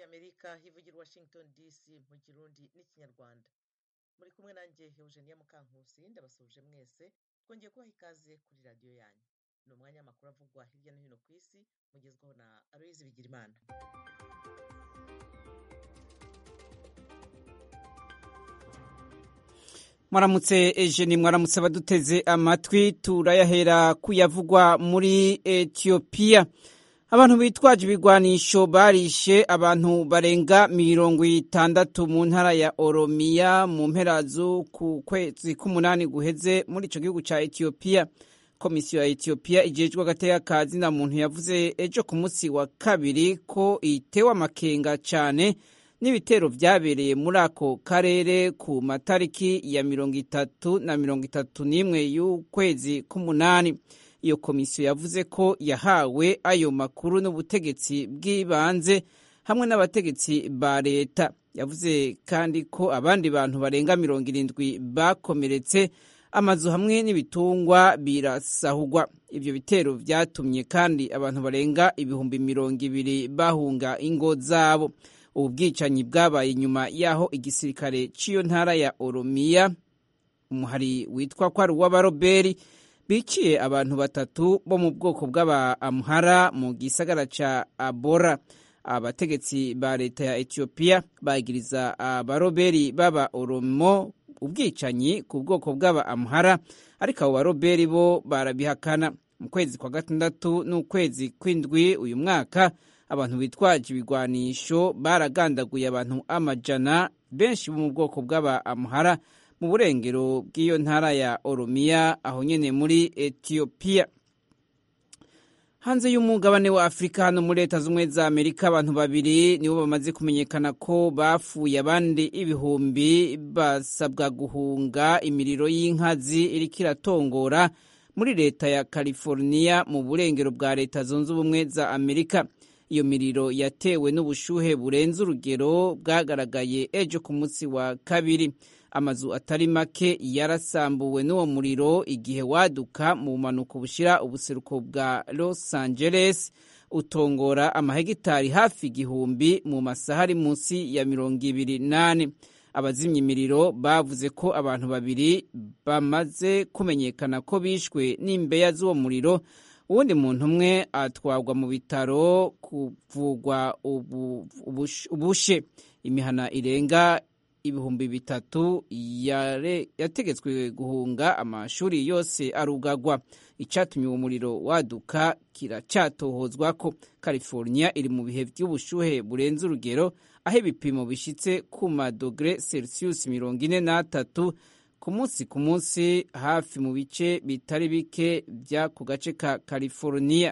ry'amerika hivugira washington dc mu kirundi n'ikinyarwanda muri kumwe nanjye eugenia mukankusi ndabasuhuje mwese twongeye kubaha ikaze kuri radiyo yanyu ni umwanya w'amakuru avugwa hirya no hino ku isi mugezwaho na aloyizi bigirimana mwaramutse ejeni mwaramutse abaduteze amatwi turayahera kuyavugwa muri etiyopiya abantu bitwaje ibigwanisho barishe abantu barenga mirongo itandatu mu ntara ya oromiya mu mpera ku kwezi k'umunani guheze muri icyo gihugu cya etiyopiya komisiyo ya etiyopiya igejwe agateka ka zina muntu yavuze ejo ku munsi wa kabiri ko itewe amakenga cyane n'ibitero byabereye muri ako karere ku matariki ya mirongo itatu na mirongo itatu n'imwe y'ukwezi k'umunani iyo komisiyo yavuze ko yahawe ayo makuru n'ubutegetsi bw'ibanze hamwe n'abategetsi ba leta yavuze kandi ko abandi bantu barenga mirongo irindwi bakomeretse amazu hamwe n'ibitungwa birasahugwa ibyo bitero byatumye kandi abantu barenga ibihumbi mirongo ibiri bahunga ingo zabo ubu bwicanyi bwabaye nyuma y'aho igisirikare cy'iyo ntara ya oromiya umuhari witwa ko ari uw'abaroberi biciye abantu batatu bo mu bwoko bw'abamuhara mu gisagara cya abora abategetsi ba leta ya etiyopiya bagiriza abaroberi b'aba oromo ubwicanyi ku bwoko bw'abamuhara ariko abo baroberi bo barabihakana mu kwezi kwa gatandatu n'ukwezi kw'indwi uyu mwaka abantu bitwaje ibigwanisho baragandaguye abantu amajana benshi bo mu bwoko bw'abamuhara mu burengero bw'iyo ntara ya oromiya aho nyene muri etiyopiya hanze y'umugabane wa afurika hano muri leta z'ubumwe za amerika abantu babiri nibo bamaze kumenyekana ko bapfuye abandi ibihumbi basabwa guhunga imiriro y'inkazi iriko iratongora muri leta ya california mu burengero bwa leta zunze ubumwe za amerika iyo miriro yatewe n'ubushuhe burenze urugero bwagaragaye ejo ku munsi wa kabiri amazu atari make yarasambuwe n'uwo muriro igihe waduka mu bumanuko bushyira ubuseruko bwa los angeles utongora amahegitari hafi igihumbi mu masaha ari munsi ya mirongo ibiri n'ane abazimya imiriro bavuze ko abantu babiri bamaze kumenyekana ko bishwe n'imbeya z'uwo muriro uwundi muntu umwe atwarwa mu bitaro kuvugwa ubushe imihana irenga ibihumbi bitatu yategetswe guhunga amashuri yose arugagwa icyatumye uwo muriro waduka kiracyatohozwa ko california iri mu bihe by'ubushuhe burenze urugero aho ibipimo bishyitse ku madogere celsius mirongo ine n'atatu ku munsi ku munsi hafi mu bice bitari bike by'ako gace ka california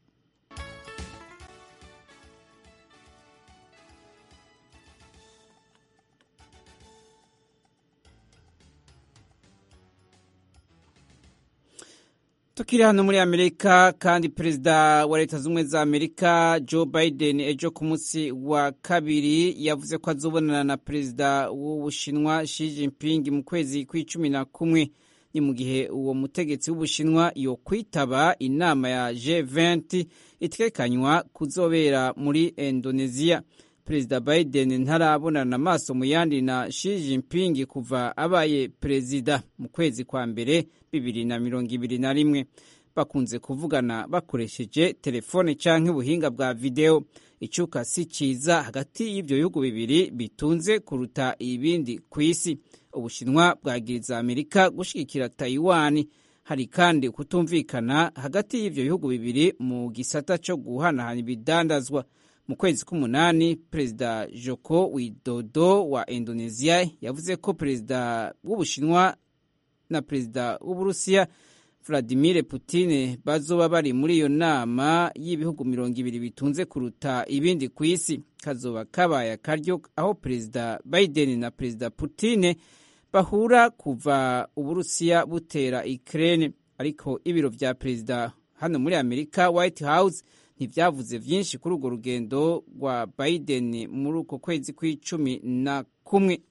tukiri hano muri amerika kandi perezida wa leta z'ubumwe za amerika joe biden ejo ku munsi wa kabiri yavuze ko azobonana na perezida w'ubushinwa Xi Jinping mu kwezi kw'icumi na kumwe ni mu gihe uwo mutegetsi w'ubushinwa yo kwitaba inama ya G20 itekanywa kuzobera muri indonesia perezida biden ntarabonana amaso mu yandi na Xi Jinping kuva abaye perezida mu kwezi kwa mbere bibiri na mirongo ibiri na rimwe bakunze kuvugana bakoresheje telefone canke ubuhinga bwa videwo icuka si ciza hagati y'ivyo bihugu bibiri bitunze kuruta ibindi ku isi ubushinwa bwagiriza amerika gushigikira taiwan hari kandi kutumvikana hagati y'ivyo bihugu bibiri mu gisata co guhanahana ibidandazwa mu kwezi k'umunani perezida joko widodo wa indonesia yavuze ko perezida w'ubushinwa na perezida w'uburusiya vladimir putin bazoba bari muri iyo nama y'ibihugu mirongo ibiri bitunze kuruta ibindi ku isi kazoba kabaye akaryo aho perezida biden na perezida putin bahura kuva uburusiya butera ukraine ariko ibiro vya perezida hano muri amerika white house ntivyavuze vyinshi kuri urwo rugendo rwa biden muri uko kwezi kw'icumi na kumwe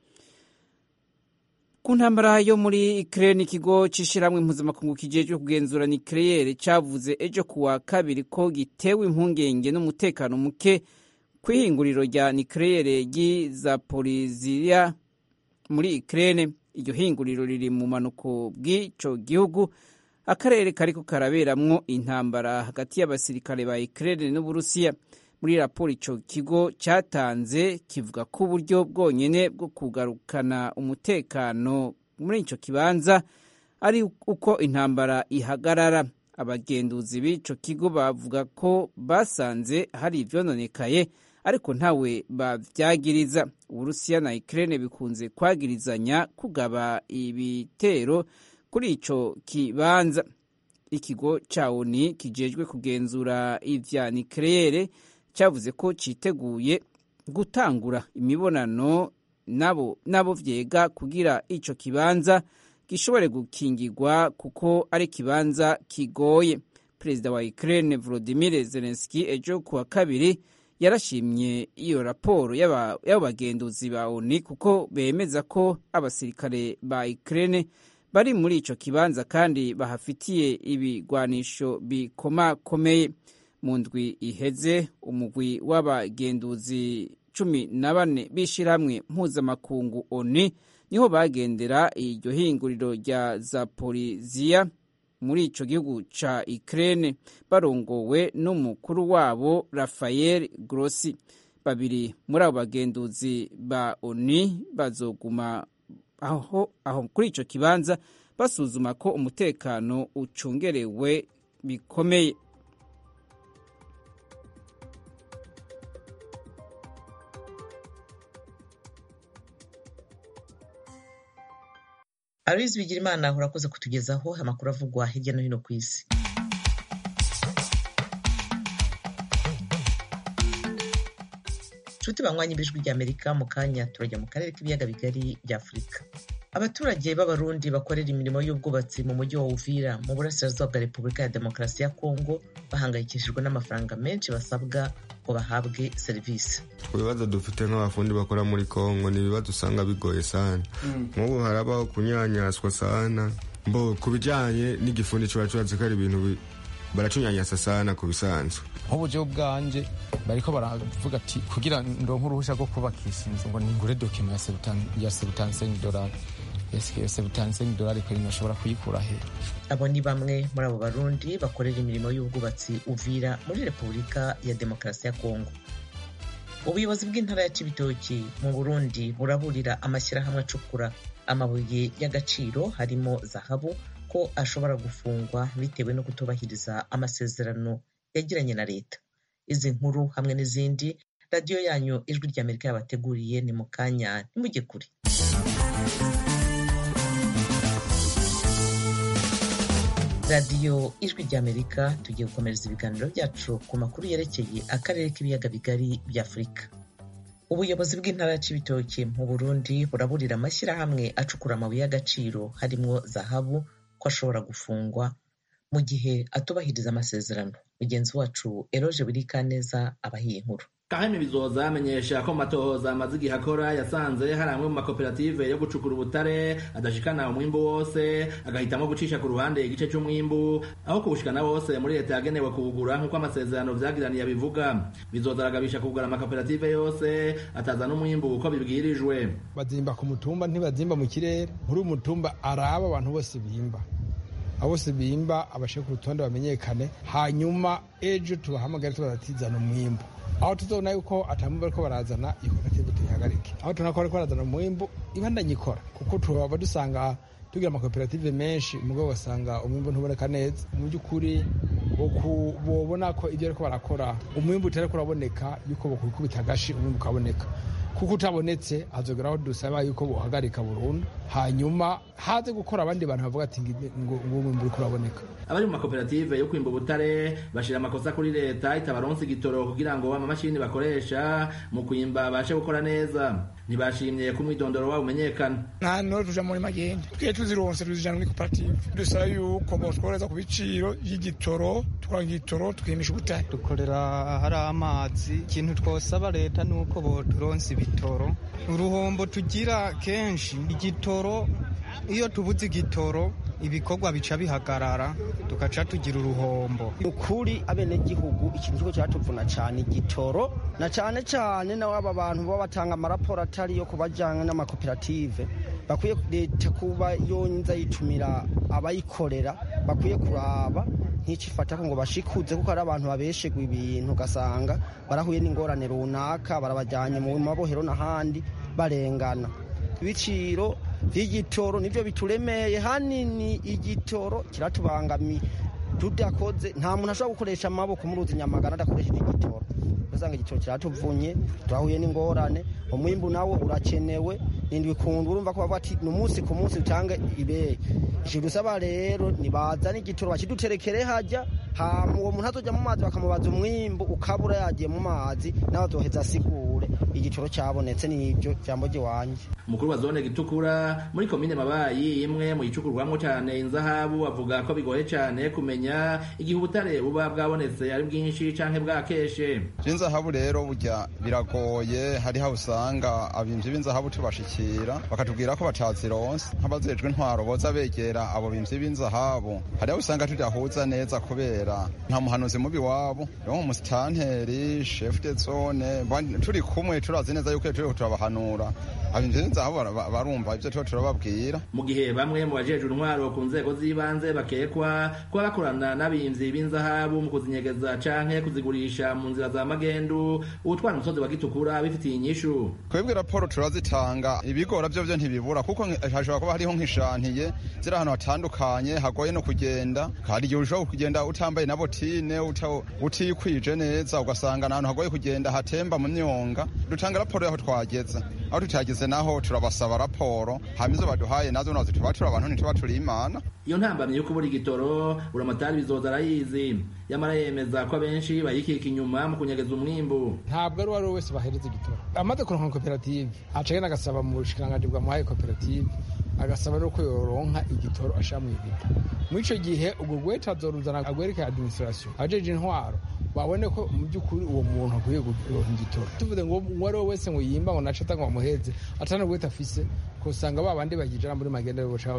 ku ntambara yo muri Ukraine ikigo c'ishirahamwe mpuzamakungu kijejwe kugenzura nucleaire cavuze ejo kuwa kabiri ko gitewe impungenge n'umutekano muke ku ihinguriro rya nikeleyere ry'izaporiziya muri ikirere iryo hinguriro riri mu manuko bw'icyo gihugu akarere kariko karaberamwo intambara hagati y'abasirikare ba ikirere n'uburusiya muri raporo ico kigo cyatanze kivuga ko uburyo bwonyene bwo kugarukana umutekano muri ico kibanza ari uko intambara ihagarara abagenduzi b'ico kigo bavuga ko basanze hari ivyononekaye ariko ntawe bavyagiriza uburusiya na ikirere bikunze kwagirizanya kugaba ibitero kuri ico kibanza ikigo ca oni kijejwe kugenzura ivya nikeleyere cyavuze ko citeguye gutangura imibonano nabo nabo vyega kugira ico kibanza gishobore gukingirwa kuko ari ikibanza kigoye perezida wa Ukraine Volodymyr Zelensky ejo kuwa kabiri yarashimye iyo raporo y'abo bagenduzi ba ONU kuko bemeza ko abasirikare ba Ukraine bari muri ico kibanza kandi bahafitiye ibigwanisho bikomakomeye mu ndwi iheze umugwi w'abagenduzi cumi na bane b'ishirahamwe mpuzamakungu ONU niho bagendera iryo hinguriro rya zaporiziya muri ico gihugu ca Ukraine barongowe n'umukuru wabo Rafael Grossi babiri muri abo bagenduzi ba ONU bazoguma aho aho kuri ico kibanza basuzuma ko umutekano ucungerewe bikomeye Aloyizi Bigirimana urakoze kutugezaho amakuru avugwa hirya no hino ku isi nshuti banywanyi b'ijwi ry'amerika mu kanya turajya mu karere k'ibiyaga bigari bya afurika abaturage b'abarundi bakorera imirimo y'ubwubatsi mu mujyi wa uvira mu burasirazuba bwa repubulika ya demokarasi ya kongo bahangayikishijwe n'amafaranga menshi basabwa ngo bahabwe serivisi ku bibazo dufite nk'abafundi bakora muri kongo ni ibibazo usanga bigoye sana nk'ubu harabaho kunyanyaswa sana mbo ku bijyanye n'igifundi kiba cyubatse ko ari ibintu baracunyanyasa sana ku bisanzwe nk'uburyo bwanje bariko baravuga ati kugira ndonke uruhusha rwo kubakisha inzu ngo ningure dokima ya sebutansenyi dorari iyo sebutansenyi dorari kweri nashobora kuyikura he abo ni bamwe muri abo barundi bakorera imirimo y'ubwubatsi uvira muri repubulika ya demokarasi ya kongo ubuyobozi bw'intara ya cibitoki mu burundi buraburira amashyirahamwe acukura amabuye y'agaciro harimo zahabu ko ashobora gufungwa bitewe no kutubahiriza amasezerano yagiranye na leta izi nkuru hamwe n'izindi radiyo yanyu ijwi ry'amerika yabateguriye ni mu kanya ntimujye kure radiyo ijwi ry'amerika tugiye gukomereza ibiganiro byacu ku makuru yerekeye akarere k'ibiyaga bigari bya afurika ubuyobozi bw'intara ya cibitoki mu burundi buraburira amashyirahamwe acukura amabuye y'agaciro harimo zahabu ko ashobora gufungwa mu gihe atubahiriza amasezerano mugenzi wacu eroje burikaneza abahiye inkuru kahemi bizoza amenyesha ko matohoza amaze igihe akora yasanze hari amwe mu makoperative yo gucukura ubutare adashikana umwimbu wose agahitamo gucisha ku ruhande igice cy'umwimbu aho kuwushikana wose muri leta yagenewe kuwugura nk'uko amasezerano vyagiraniye abivuga bizoza aragabisha kugura amakoperative yose ataza n'umwimbu uko bibwirijwe bazimba ku mutumba ntibazimba mu kirere muri uyu mutumba araba abantu bose bimba abo bose bimba abashe ku rutonde bamenyekane hanyuma ejo tubahamagare tubaratizana umwimbu aho tuzobona yuko atamwimbu bariko barazana iyo koperative tuyihagarike aho tubona ko bariko barazana umwimbu ibandanye ikora kuko turaba dusanga tugira amakoperative menshi umugabo ugasanga umwimbu ntuboneka neza mu by'ukuri bobona ko ibyo ariko barakora umwimbu utariko uraboneka yuko bokubita agashi umwimbu ukaboneka kuko utabonetse hazogeraho dusaba yuko buhagarika burundu hanyuma haze gukora abandi bantu bavuga ati ngo umwimbu uriko uraboneka abari mu makoperative yo kwimba ubutare bashira amakosa kuri leta itabaronsa igitoro kugira ngo amamashini bakoresha mu kwimba bashe gukora neza ntibashimye ko umwidondoro wabo umenyekana nta noro tuja muri magenda tugiye tuzironse tuzijana muri koperative dusaba yuko botworeza ku biciro y'igitoro tukora igitoro tukimisha ubutare dukorera hari amazi ikintu twosaba leta ni uko boturonsa ibitoro uruhombo tugira kenshi igitoro iyo tubuze igitoro ibikorwa bica bihagarara tugaca tugira uruhombo ukuri abenegihugu ikintu kiko cyatuvuna cyane igitoro na cyane cyane na aba bantu baba batanga amaraporo atari yo kubajyana n'amakoperative bakwiye leta kuba yonza yitumira abayikorera bakwiye kuraba nticifata ngo bashikuze kuko hari abantu babeshegwa ibintu ugasanga barahuye n'ingorane runaka barabajyanye mu mabohero n'ahandi barengana ibiciro by'igitoro nibyo bituremeye hanini igitoro kiratubangamiye tudakoze nta muntu ashobora gukoresha amaboko muri uzi nyamagana adakoresheje igitoro ugasanga igitoro kiratuvunye turahuye n'ingorane umwimbu nawo urakenewe nindi bikunda urumva ko bavuga ati ni umunsi ku munsi utange ibeyi icyo dusaba rero nibazane igitoro bakiduterekere hajya hama uwo muntu azojya mu mazi bakamubaza umwimbu ukabura yagiye mu mazi nawe azoheza asigure igitoro cyabonetse n'ibyo jambo ry'iwanjye umukuru wa zone gitukura muri komine mabayi imwe mu yicukurwamo cyane inzahabu avuga ko bigoye cyane kumenya igihe ubutare buba bwabonetse ari bwinshi canke bwakeshe inzahabu rero burya biragoye hariho usanga abimvyi b'inzahabu tubashikira bakatubwira ko batazironse nk'abazejwe intwaro boza begera abo bimvyi b'inzahabu hariho usanga tudahuza neza kubera nta muhanuzi mubi wabo rero nk'umusitanteri chef de zone turi kumwe turazi neza yuko turi turabahanura abimvyi b'inzahabu barumva ivyo tuba turababwira mu gihe bamwe mu bajejwe intwaro ku nzego z'ibanze bakekwa kuba bakorana n'abimvyi b'inzahabu mu kuzinyegeza canke kuzigurisha mu nzira za magendu ubutwara umusozi wa gitukura bifitiye inyishu twebwe raporo turazitanga ibigora vyo vyo ntibibura kuko hashobora kuba hariho nk'ishantiye ziri ahantu hatandukanye hagoye no kugenda hari igihe ushobora kugenda utambaye na botine utikwije neza ugasanga ahantu hagoye kugenda hatemba mu myonga dutanga raporo yaho twageze aho tutageze naho turabasaba raporo hama izo baduhaye nazo nazo tuba turi abantu ntituba turi imana iyo ntambamyi yo kubura igitoro buramatari bizoza arayizi yamara yemeza ko abenshi bayikika inyuma mu kunyegeza umwimbu ntabwo ari uwo ari we wese bahereza igitoro amaze kuronka koperative acagenda agasaba mu bushikiranganji bwamuhaye koperative agasaba rero ko yoronka igitoro ashira mu ibido muri ico gihe ubwo gweta azoruzana agwereka administration ajeje intwaro babone ko mu by'ukuri uwo muntu akwiye kuronka igitoro tuvuze ngo uwo ari we wese ngo yimba ngo naco atanga bamuheze atana gweta afise kusanga ba bandi bagijana muri magenda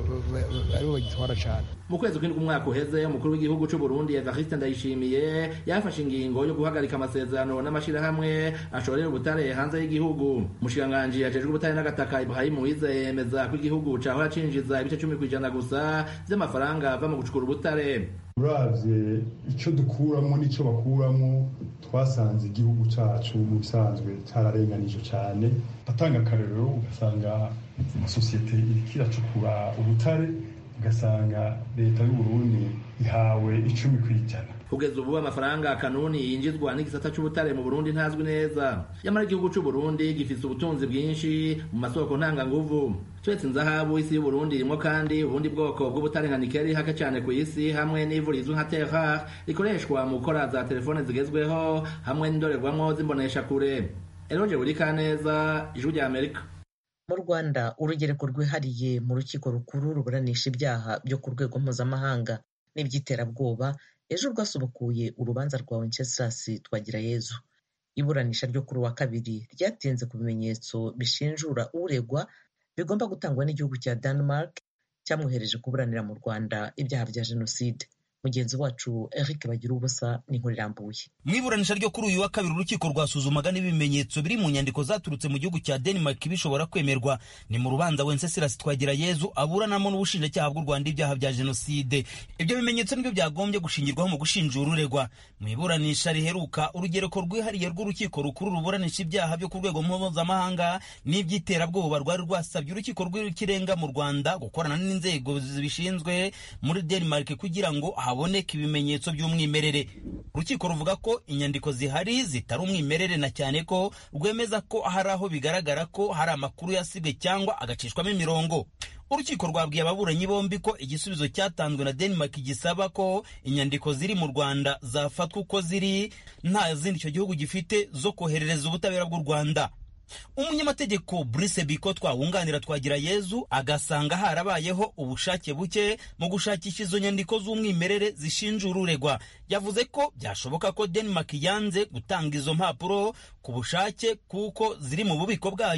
aribo bagitwara cane mu kwezi kw'indwi umwaka uheze umukuru w'igihugu c'u Burundi Evariste Ndayishimiye yafashe ingingo yo guhagarika amasezerano n'amashirahamwe ashorera ubutare hanze y'igihugu umushikiranganji yajejwe ubutare n'agataka Ibrahim Uwizeye yemeza ko igihugu cahora cinjiza ibice cumi kw'ijana gusa vy'amafaranga ava mu gucukura ubutare uravye ico dukuramo n'ico bakuramo twasanze igihugu cacu mu bisanzwe cararenganije cane atanga akarero ugasanga amasosiyete iriko iracukura ubutare ugasanga leta y'uburundi ihawe icumi kw'ijana kugeza ubu amafaranga kanuni yinjizwa n'igisata c'ubutare mu Burundi ntazwi neza yamara igihugu c'u Burundi gifise ubutunzi bwinshi mu masoko ntanganguvu turetse inzahabu isi y'uburundi irimwo kandi ubundi bwoko bw'ubutare nka nikeli hake cane ku isi hamwe n'ivu rizwi nka terrar rikoreshwa mu gukora za telefone zigezweho hamwe n'indorerwamwo zimbonesha kure eroje burikaneza ijwi rya amerika mu rwanda urugereko rwihariye mu rukiko rukuru ruburanisha ibyaha byo ku rwego mpuzamahanga n'iby'iterabwoba ejo rwasubukuye urubanza rwa wenceslas twagirayezu iburanisha ryo kuri wa kabiri ryatinze ku bimenyetso bishinjura uregwa bigomba gutangwa n'igihugu cya denmark cyamwohereje kuburanira mu rwanda ibyaha bya jenoside mugenzi wacu eric bagira ubusa n'inkuru irambuye mu iburanisha ryo kuri uyu wa kabiri urukiko rwasuzumaga n'ibimenyetso biri mu nyandiko zaturutse mu gihugu cya denmark bishobora kwemerwa ni mu rubanza wenceslas twagirayezu aburanamo n'ubushinjacyaha bw'u rwanda ibyaha bya jenoside ibyo bimenyetso nibyo byagombye gushingirwaho mu gushinjura uregwa mu iburanisha riheruka urugereko rwihariye rw'urukiko rukuru ruburanisha ibyaha byo ku rwego mpuzamahanga n'iby'iterabwoba rwari rwasabye urukiko rw'ikirenga mu rwanda gukorana n'inzego zibishinzwe muri denmark kugira ngo haboneka ibimenyetso by'umwimerere urukiko ruvuga ko inyandiko zihari zitari umwimerere na cyane ko rwemeza ko hari aho bigaragara ko hari amakuru yasibwe cyangwa agacishwamo imirongo urukiko rwabwiye ababuranyi bombi ko igisubizo cyatanzwe na denmark gisaba ko inyandiko ziri mu rwanda zafatwa uko ziri nta zindi icyo gihugu gifite zo koherereza ubutabera bw'u rwanda umunyamategeko Brice Bikotwa wunganira twagira Yezu agasanga harabayeho ubushake buke mu gushakisha izo nyandiko z'umwimerere zishinjura uregwa yavuze ko byashoboka ko Denmark yanze gutanga izo mpapuro ku bushake kuko ziri mu bubiko bwayo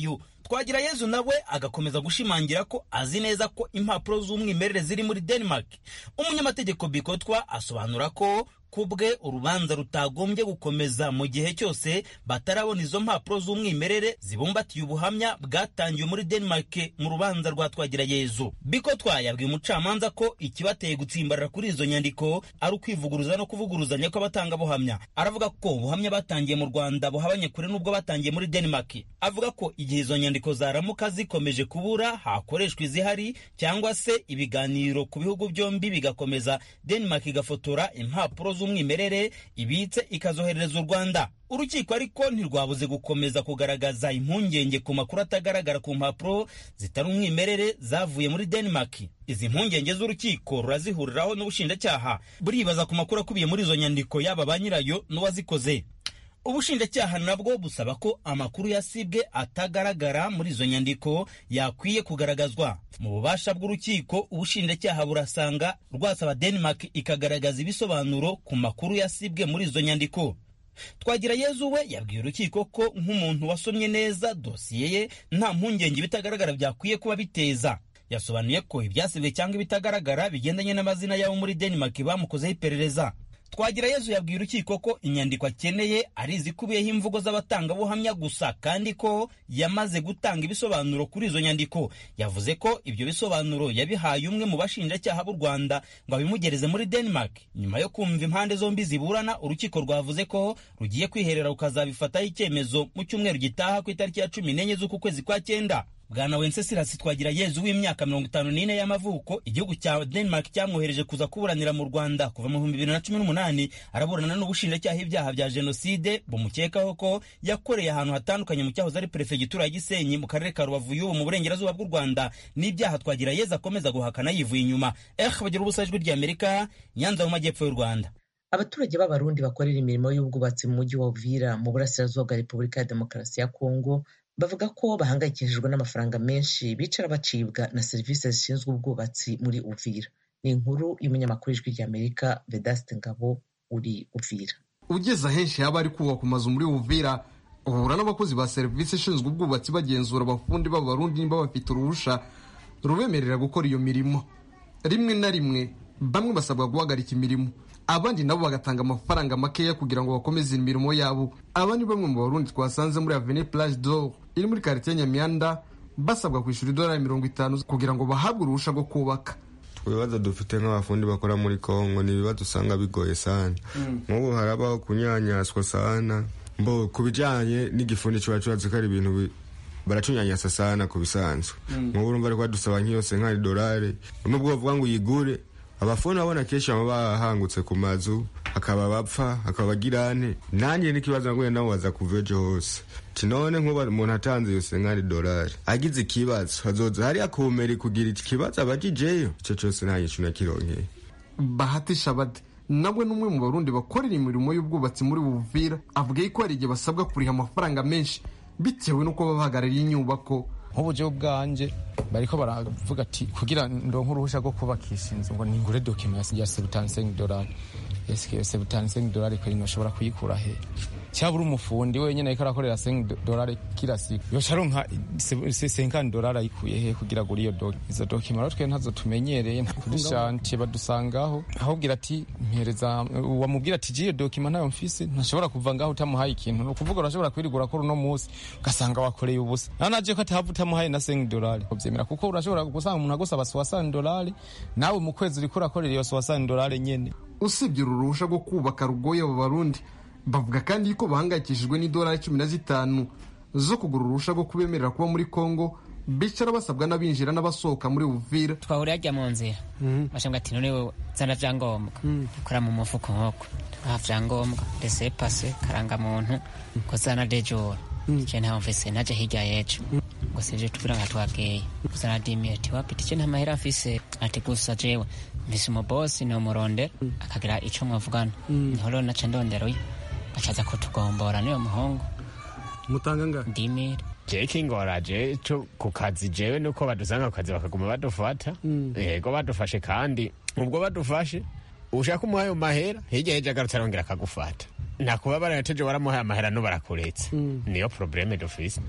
twagira yezu nawe agakomeza gushimangira ko azi neza ko impapuro z'umwimerere ziri muri denmark umunyamategeko bikotwa asobanura ko kubwe urubanza rutagombye gukomeza mu gihe cyose batarabona izo mpapuro z'umwimerere zibumbatiye ubuhamya bwatangiwe muri denmark mu rubanza rwa twagira yezu bikotwa yabwiye umucamanza ko ikibateye gutsimbarara kuri izo nyandiko ari ukwivuguruza no kuvuguruzanya kw'abatangabuhamya aravuga ko ubuhamya batangiye mu rwanda buhabanye kure n'ubwo batangiye muri denmark avuga ko igihe izo nyandiko zaramuka zikomeje kubura hakoreshwa izihari cyangwa se ibiganiro ku bihugu byombi bigakomeza denmark igafotora impapuro z'umwimerere ibitse ikazoherereza u rwanda urukiko ariko ntirwabuze gukomeza kugaragaza impungenge ku makuru atagaragara ku mpapuro zitari umwimerere zavuye muri denmark izi mpungenge z'urukiko rurazihuriraho n'ubushinjacyaha buribaza ku makuru akubiye muri izo nyandiko yaba ba nyirayo n'uwazikoze ubushinjacyaha nabwo busaba ko amakuru yasibwe atagaragara muri izo nyandiko yakwiye kugaragazwa mu bubasha bw'urukiko ubushinjacyaha burasanga rwasaba denmark ikagaragaza ibisobanuro ku makuru yasibwe muri izo nyandiko twagira yezu we yabwiye urukiko ko nk'umuntu wasomye neza dosiye ye nta mpungenge ibitagaragara byakwiye kuba biteza yasobanuye ko ibyasibwe cyangwa ibitagaragara bigendanye n'amazina y'abo muri denmark bamukozeho iperereza twagira yezu yabwiye urukiko ko inyandiko akeneye ari izikubiyeho imvugo z'abatangabuhamya gusa kandi ko yamaze gutanga ibisobanuro kuri izo nyandiko yavuze ko ibyo bisobanuro yabihaye umwe mu bashinjacyaha b'u rwanda ngo abimugereze muri denmark nyuma yo kumva impande zombi ziburana urukiko rwavuze ko rugiye kwiherera rukazabifataho icyemezo mu cyumweru gitaha ku itariki ya cumi n'enye z'uku kwezi kwa cyenda bwana wencesirasi twagira yezu w'imyaka mirongo itanu n'ine y'amavuko igihugu cya denmark cyamwohereje kuza kuburanira mu rwanda kuva mu bihumbi bibiri na cumi n'umunani araburana n'ubushinjacyaha ibyaha bya jenoside bumukekaho ko yakoreye ahantu hatandukanye mu cyahoze ari perefegitura ya gisenyi mu karere ka rubavu y'ubu mu burengerazuba bw'u rwanda n'ibyaha twagira yezu akomeza guhakana yivuye inyuma eh bagira ubusa ijwi ry'amerika nyanza mu majyepfo y'u rwanda abaturage b'abarundi bakorera imirimo y'ubwubatsi mu mujyi wa uvira mu burasirazuba bwa repubulika ya demokarasi ya kongo bavuga ko bahangayikishijwe n'amafaranga menshi bicara bacibwa na serivisi zishinzwe ubwubatsi muri uvira ni inkuru y'umunyamakuru w'ijwi ry'amerika vedaste ngabo uri uvira ugeze ahenshi haba ari kubaka amazu muri uvira uhura n'abakozi ba serivisi ishinzwe ubwubatsi bagenzura abafundi b'abarundi niba bafite uruhusha rubemerera gukora iyo mirimo rimwe na rimwe bamwe basabwa guhagarika imirimo abandi nabo bagatanga amafaranga makeya kugira ngo bakomeze imirimo yabo aba ni bamwe mu barundi twasanze muri avenue plage d'or iri muri quartier nyamyanda basabwa kwishyura idolari mirongo itanu kugira ngo bahabwe uruhusha rwo kubaka ibibazo dufite nk'abafundi bakora muri kongo ni ibibazo usanga bigoye sana nk'ubu harabaho kunyanyaswa sana mbo ku bijyanye n'igifundi kiba cyubatse ko ari ibintu baracunyanyasa sana ku bisanzwe nk'ubu urumva ariko badusaba nk'iyose nk'ari dolari nubwo bavuga ngo uyigure abafuni babona kenshi baba bahangutse ku mazu hakaba bapfa hakaba bagirane nanjye n'ikibazo ngo nabo baza kuva ejo hose kinone nk'ubu umuntu atanze yose nk'ari dolari agize ikibazo hazoza hariya kumeri kugira iki kibazo abagijeyo icyo cyose nta gicu nakironkeye bahatisha bade nawe n'umwe mu barundi bakorera imirimo y'ubwubatsi muri buvira avuga ko hari igihe basabwa kuriha amafaranga menshi bitewe n'uko baba bahagarariye inyubako nk'uburyo bwanjye bariko baravuga ati kugira ndonke uruhusha rwo kubakisha inzu ngo ningure dokima ya sebutansengi dolari esike sebutansengi dolari kweri noshobora kuyikura he cyabura umufundi wenyine ariko arakorera sengi dolari kila siku yoca aronka senkani dolari ayikuye he kugira ngo iyo doki izo dokima rero twe ntazo tumenyereye kuri shantiye badusangaho ahubwira ati mpereza wamubwira ati jiyo dokima ntayo mfise ntashobora kuva ngaho utamuhaye ikintu ni ukuvuga urashobora kwirigura ko uno munsi ugasanga wakoreye ubusa naho naje ko atahava utamuhaye na sengi dolari kuvyemera kuko urashobora gusanga umuntu agusaba soasani dolari nawe mu kwezi uriko urakorera iyo soasani dolari nyene usibye uru ruhusha rwo kubaka rugoye abo barundi bavuga kandi yuko bahangayikishijwe n'idolari cumi na zitanu zo kugura uruhusha rwo kubemerera kuba muri kongo bicara basabwa n'abinjira n'abasohoka muri uvira twahuriye ajya mu nzira bashambwa ati none wowe zana vyangombwa ukora mu mufuko nkoko nta vyangombwa rese pase karangamuntu ko zana dejora je ntaho mfise naje hirya yejo ngo sivyo tubwira nka twabwiye kuzana dimi ati wapi tice nta mahera mfise ati gusa jewe mfise umubosi ni umurondera akagira ico mwavugana niho rero naca ndondera uyu acaza kutugombora niyo muhungu mutanga nga ndimira je kingora je co ku kazi jewe nuko badusanga ku kazi bakaguma badufata yego badufashe kandi ubwo badufashe ushaka umuhaye mahera hirya hirya agarutse arongera akagufata nakuba barateje waramuhaye amahera no barakuretse niyo probleme dufise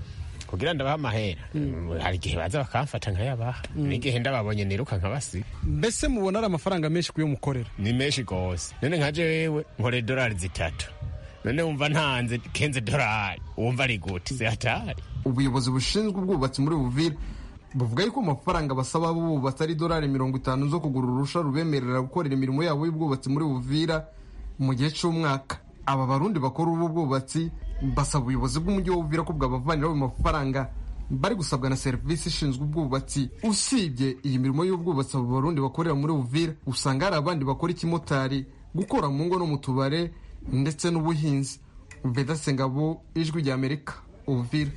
kugira ndabaha amahera hari igihe baza bakamfata nkayabaha n'igihe ndababonye niruka nkabasiga mbese mubona ari amafaranga menshi kuyo mukorera ni menshi gose none nka jewe nkorera idolari zitatu none wumva ntanze kenze dolari wumva ari gute zihatari ubuyobozi bushinzwe ubwubatsi muri buvira buvuga yuko amafaranga basaba abubatsi ari idolari mirongo itanu zo kugura urusha rubemerera gukorera imirimo yabo y'ubwubatsi muri buvira mu gihe cy'umwaka aba barundi bakora ubu bwubatsi basaba ubuyobozi bw'umujyi wa buvira ko bwabavaniraho ayo mafaranga bari gusabwa na serivisi ishinzwe ubwubatsi usibye iyi mirimo y'ubwubatsi abo barundi bakorera muri buvira usanga hari abandi bakora ikimotari gukora mu ngo no mu tubare ndetse n'ubuhinzi vedase ngabo ijwi rya amerika uvira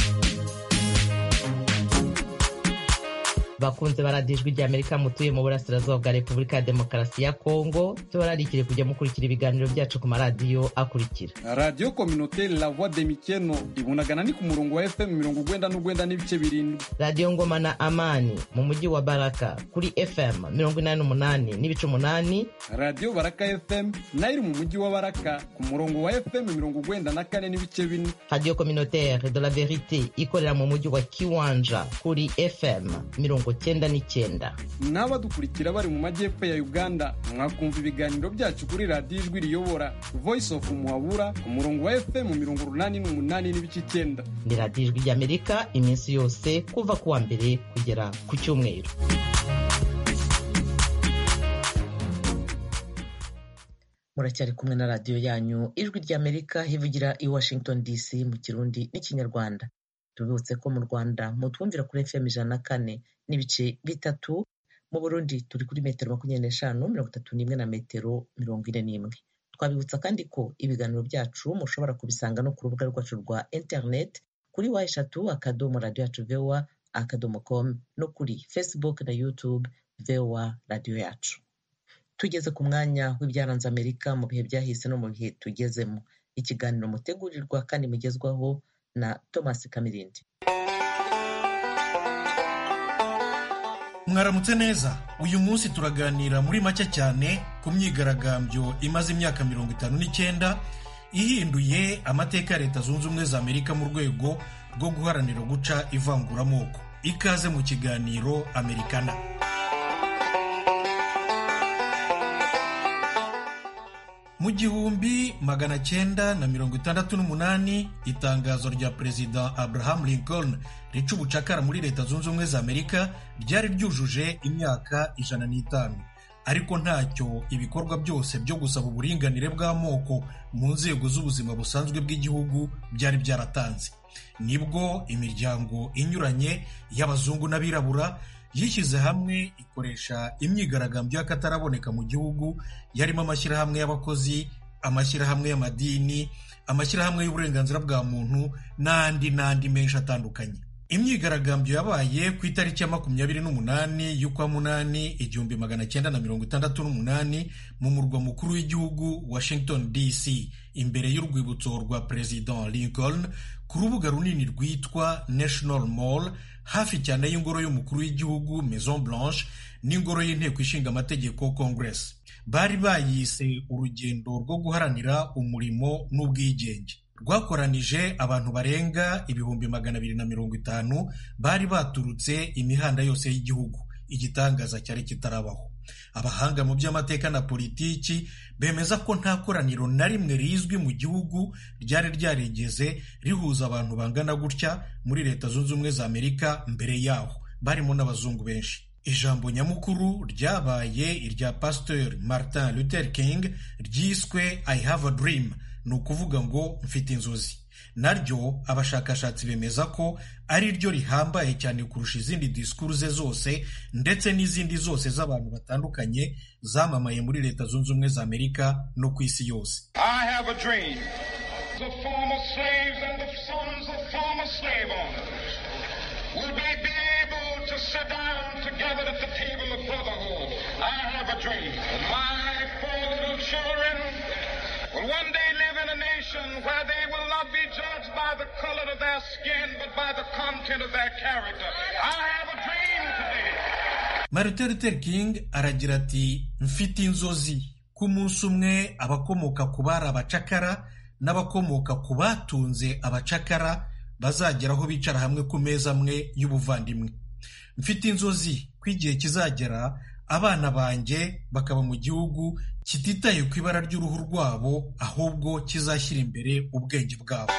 bakunze baradiyo ijwi ry'amerika mutuye mu burasirazuba bwa repubulika ya demokarasi ya kongo tubararikire kujya mukurikira ibiganiro byacu ku maradiyo akurikira radiyo kominoteri la voix de mikeno ibunagana ni ku murongo wa fm mirongo ugwenda n'ugwenda n'ibice birindwi radiyo ngoma na amani mu mujyi wa baraka kuri fm mirongo inani n'umunani n'ibice umunani radiyo baraka fm nayo iri mu mujyi wa baraka ku murongo wa fm mirongo ugwenda na kane n'ibice bine radiyo kominoteri de la verite ikorera mu mujyi wa kiwanja kuri fm mirongo cyenda n'icyenda n'abadukurikira bari mu majyepfo ya uganda mwakumva ibiganiro byacu kuri radiyo ijwi riyobora voice of muhabura ku murongo wa fm mirongo urunani n'umunani n'ibice icyenda ni radiyo ijwi ry'amerika iminsi yose kuva ku wa mbere kugera ku cyumweru muracyari kumwe na radiyo yanyu ijwi ry'amerika hivugira i washington dc mu kirundi n'ikinyarwanda tubibutse ko mu rwanda mutwumvira kuri fm ijana na kane n'ibice bitatu mu burundi turi kuri metero makumyabiri n'eshanu mirongo itatu n'imwe na metero mirongo ine n'imwe twabibutsa kandi ko ibiganiro byacu mushobora kubisanga no ku rubuga rwacu rwa interineti kuri wa eshatu akadomo radiyo yacu vewa akadomo komu no kuri facebook na youtube vewa radiyo yacu tugeze ku mwanya w'ibyaranze amerika mu bihe byahise no mu bihe tugezemo ikiganiro mutegurirwa kandi mugezwaho na thomas kamirindi mwaramutse neza uyu munsi turaganira muri make cyane ku myigaragambyo imaze imyaka mirongo itanu n'icyenda ihinduye amateka ya leta zunze ubumwe za amerika mu rwego rwo guharanira guca ivanguramoko ikaze mu kiganiro amerikana mu gihumbi magana cyenda na mirongo itandatu n'umunani itangazo rya perezida abraham lincoln rica ubucakara muri leta zunze ubumwe za amerika ryari ryujuje imyaka ijana n'itanu ariko ntacyo ibikorwa byose byo gusaba uburinganire bw'amoko mu nzego z'ubuzima busanzwe bw'igihugu byari byaratanze nibwo imiryango inyuranye y'abazungu n'abirabura yishyize hamwe ikoresha imyigaragambyo y'akataraboneka mu gihugu yarimo amashyirahamwe y'abakozi amashyirahamwe y'amadini amashyirahamwe y'uburenganzira bwa muntu n'andi n'andi menshi atandukanye imyigaragambyo yabaye ku itariki ya makumyabiri n'umunani y'ukwa munani igihumbi magana cyenda na mirongo itandatu n'umunani mu murwa mukuru w'igihugu washington dc imbere y'urwibutso rwa perezida lincoln ku rubuga runini rwitwa national mall hafi cyane y'ingoro y'umukuru w'igihugu maison blanche n'ingoro y'inteko ishinga amategeko congress bari bayise urugendo rwo guharanira umurimo n'ubwigenge rwakoranije abantu barenga ibihumbi magana abiri na mirongo itanu bari baturutse imihanda yose y'igihugu igitangaza cyari kitarabaho abahanga mu by'amateka na politiki bemeza ko nta koraniro na rimwe rizwi mu gihugu ryari ryarigeze rihuza abantu bangana gutya muri leta zunze ubumwe za amerika mbere yaho barimo n'abazungu benshi ijambo nyamukuru ryabaye irya pasteur martin luther king ryiswe i have a dream ni ukuvuga ngo mfite inzozi naryo abashakashatsi bemeza ko ari ryo rihambaye cyane kurusha izindi disikuru ze zose ndetse n'izindi zose z'abantu batandukanye zamamaye muri leta zunze ubumwe za amerika no ku isi yose I have a dream. The former slaves and the sons of former slave owners will be, be able to sit down together at the table of brotherhood. I have a dream. that My four little children will one day live in a nation where they will not be judged by the color of their skin, but by the content of their character. I have a dream today. martin luther king aragira ati mfite inzozi ko umunsi umwe abakomoka ku bari abacakara n'abakomoka ku batunze abacakara bazageraho bicara hamwe ku meza amwe y'ubuvandimwe mfite inzozi ko igihe kizagera abana banjye bakaba mu gihugu kititaye ku ibara ry'uruhu rwabo ahubwo kizashyira imbere ubwenge bwabo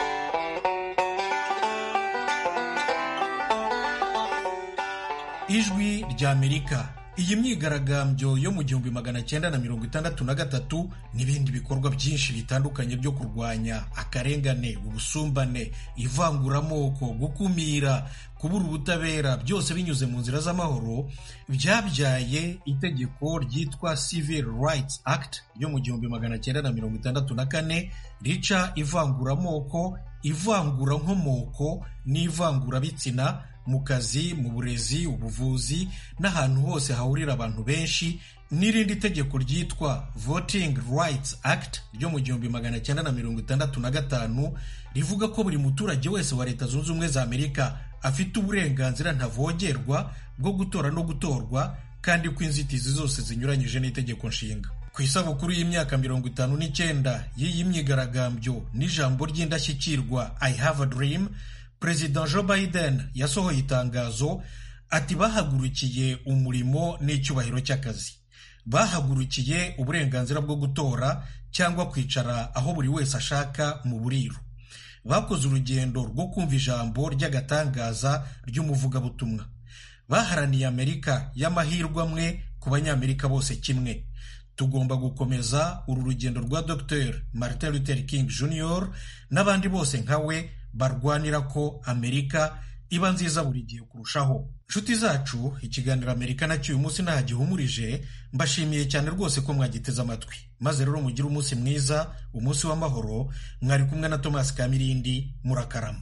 ijwi ry'amerika iyi myigaragambyo yo mu gihumbi magana cyenda na mirongo itandatu na gatatu n'ibindi bikorwa byinshi bitandukanye byo kurwanya akarengane ubusumbane ivanguramoko gukumira kubura ubutabera byose binyuze mu nzira z'amahoro byabyaye itegeko ryitwa civil rights act ryo mu gihumbi magana cyenda na mirongo itandatu na kane rica ivanguramoko ivangurankomoko n'ivangurabitsina mu kazi mu burezi ubuvuzi n'ahantu hose hahurira abantu benshi n'irindi tegeko ryitwa voting rights act ryo mu gihumbi magana cyenda na mirongo itandatu na gatanu rivuga ko buri muturage wese wa leta zunze ubumwe za amerika afite uburenganzira ntavogerwa bwo gutora no gutorwa kandi ko inzitizi zose zinyuranyije n'itegeko nshinga ku isabukuru y'imyaka mirongo itanu n'icyenda y'iyi myigaragambyo n'ijambo ry'indashyikirwa i have a dream perezida joe biden yasohoye itangazo ati bahagurukiye umurimo n'icyubahiro cy'akazi bahagurukiye uburenganzira bwo gutora cyangwa kwicara aho buri wese ashaka mu buriro bakoze urugendo rwo kumva ijambo ry'agatangaza ry'umuvugabutumwa baharaniye amerika y'amahirwe amwe ku banyamerika bose kimwe tugomba gukomeza uru rugendo rwa dr martin luther king jr n'abandi bose nka we barwanira ko amerika iba nziza buri gihe kurushaho nshuti zacu ikiganiro amerika nacyo uyu munsi nta gihumurije mbashimiye cyane rwose ko mwagiteze amatwi maze rero mugire umunsi mwiza umunsi w'amahoro mwari kumwe na tomasi kamirindi murakarama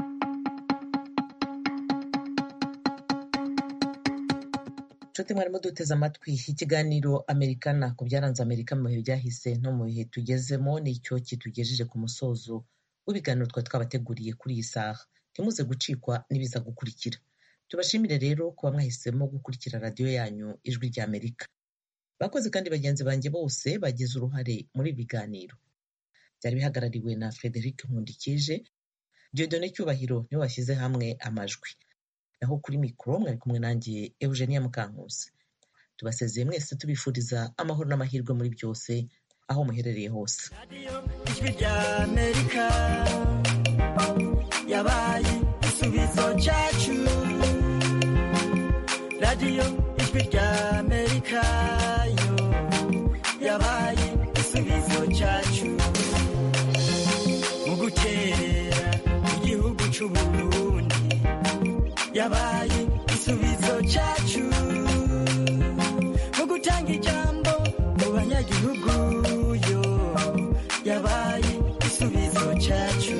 nshuti mwarimo duteze amatwi ikiganiro amerikana ku byaranze amerika mu bihe byahise no mu bihe tugezemo nicyo kitugejeje ku musozo w'ibiganiro twari twabateguriye kuri iyi saha ntimuze gucikwa n'ibiza gukurikira tubashimire rero kuba mwahisemo gukurikira radiyo yanyu ijwi rya amerika bakoze kandi bagenzi banjye bose bagize uruhare muri ibi biganiro byari bihagarariwe na frederic nkundikije diodone cyubahiro niwe washyize hamwe amajwi naho kuri mikoro mwari kumwe nanjye eugenia mukankusi tubasezeye mwese tubifuriza amahoro n'amahirwe muri byose aho muherereye hose ijwi rya amerika yabaye igisubizo cyacu radiyo ijwi rya amerika yo yabaye igisubizo cyacu mu gukerera igihugu cy'uburundi yabaye igisubizo cyacu mu gutanga ijambo mu banyagihugu yo yabaye igisubizo cyacu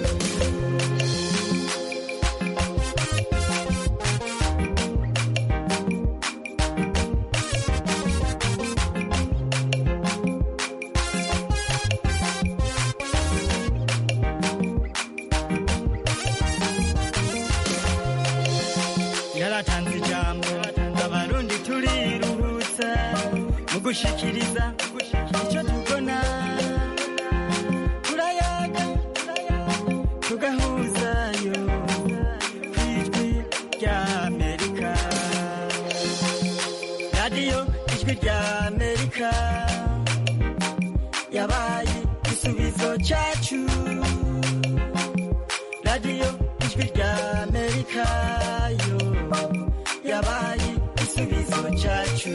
yaratanze ijambo abarundi turiruhutsa mu gushikiriza icyo tubona turayaga tugahuzayo ku ijwi rya amerika radiyo ijwi rya amerika yabaye igisubizo cyacu radiyo ijwi rya amerika yo yabaye igisubizo cyacu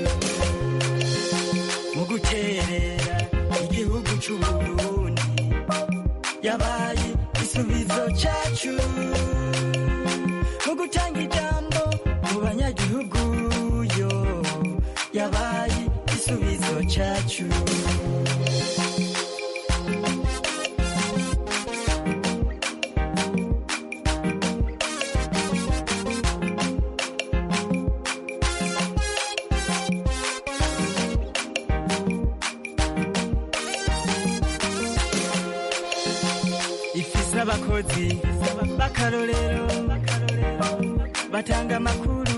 mu guterera igihugu cy'uburundi yabaye igisubizo cyacu mu gutanga ijambo mu banyagihugu yo yabaye igisubizo cyacu ifise abakozi b'akarorero batanga amakuru